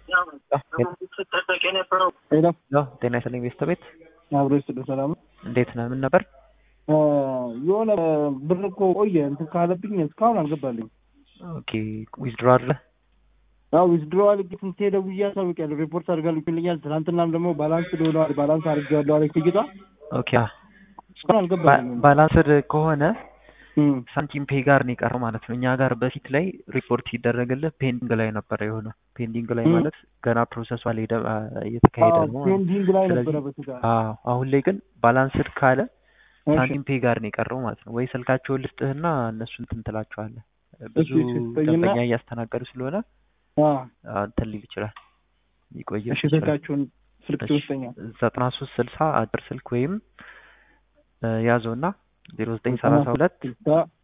ሄሎ ሄሎ ጤና ይስጥልኝ ቤተሰቤት አብሮ ይስጥልኝ። ሰላም ነው? እንዴት ነህ? ምን ነበር? የሆነ ብር እኮ ቆየ እንትን ካለብኝ እስካሁን አልገባልኝ። ኦኬ ዊዝድሮ አለ ያው ዊዝድሮ አልግ ስንቴ ደውዬ አሳውቂያለሁ። ሪፖርት አድርጋልኛል። ትናንትናም ደግሞ ባላንስ ሆነዋል። ባላንስ አድርጌዋለሁ አለች ልጅቷ። ኦኬ እስካሁን አልገባልኝም። ባላንስድ ከሆነ እም፣ ሳንቲም ፔ ጋር ነው የቀረው ማለት ነው። እኛ ጋር በፊት ላይ ሪፖርት ሲደረግልህ ፔንዲንግ ላይ ነበረ የሆነ ፔንዲንግ ላይ እም። ማለት ገና ፕሮሰሱ አልሄደ እየተካሄደ አዎ፣ ነው ማለት ነው። ፔንዲንግ ላይ ስለዚህ ነበረ በስጋ አዎ አሁን ላይ ግን ባላንስድ ካለ እሺ፣ ሳንቲም ፔ ጋር ነው የቀረው ማለት ነው። ወይ ስልካቸውን ልስጥህና እነሱ እንትን ትላቸዋለህ። ብዙ እሺ፣ እሺ፣ ስጠኝና ደንበኛ እያስተናገዱ ስለሆነ አ አዎ፣ እንትን ሊል ይችላል ሊቆይም እሺ፣ ይችላል። ስልካችሁን ስልክ እሺ ትወስደኛል። ዘጠና ሶስት ስልሳ አጭር ስልክ ወይም እ፣ ያዘውና ዜሮ ዘጠኝ ዘጠና ሰላሳ ሶስት ሁለት ስልሳ